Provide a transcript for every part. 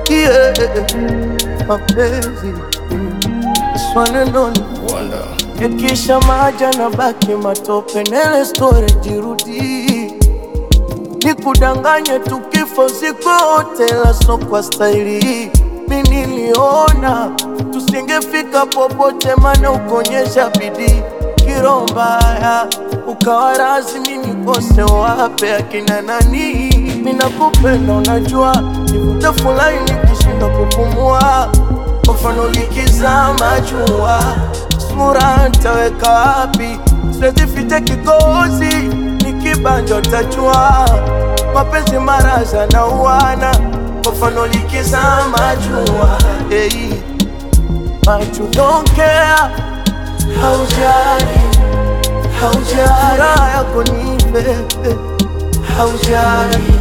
yeah. Mapenzi swanenoni Wonder. yakisha maja na baki matope, nele story jirudi, nikudanganye tukifo siku yote, la so kwa staili mi niliona tusingefika popote, mana ukonyesha bidii kiro mbaya ukawa rasmi nikose wape akina nani, minakupenda unajua, nivute fulani nikishindwa kupumua, kwa mfano likizama jua sura ntaweka wapi? Siwezi ficha kikozi, nikibanja utajua mapenzi maraza na uwana, kwa mfano likizama jua hey. But you don't care, haujali, haujali, raha yako nipe, haujali,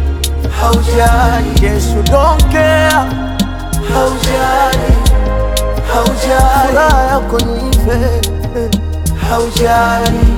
haujali, yes you don't care, haujali, haujali, raha yako nipe, haujali,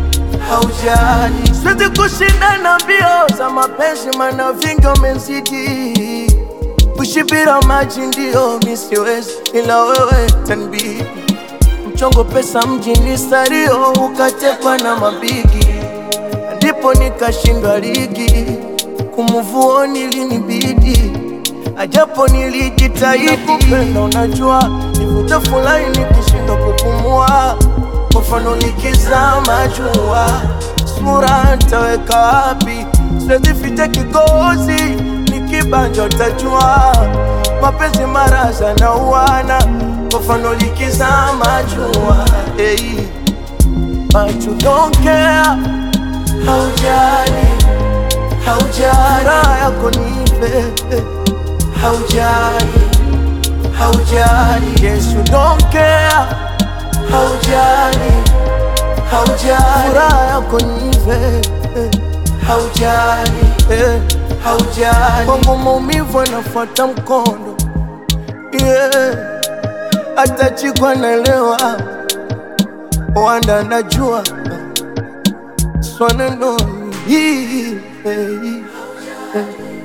haujali, siwezi kushindana mbio za mapenzi, mana vingi umezidi kushibira maji ndio mi siwezi, ila wewe tanbidi mchongo pesa mjini stario, ukatekwa na mabigi, ndipo nikashindwa ligi kumuvuoni linibidi ajapo nilijitahidi kupenda, unajua nivute fulani nikishindwa kupumua, kwa mfano likizama jua sura ntaweka wapi? Siwezi ficha kikozi, nikibanja utajua mapenzi maraza na uwana, kwa mfano likizama jua hey. But you don't care, haujali, haujali, raha yako nipe, haujali, haujali, yes you don't care, haujali, haujali, furaha yako nipe, haujali, eh, haujali, kwangu maumivu anafuata mkondo, yeah, hata chikwa naelewa, wanda najua swanenoni hii, eh, eh.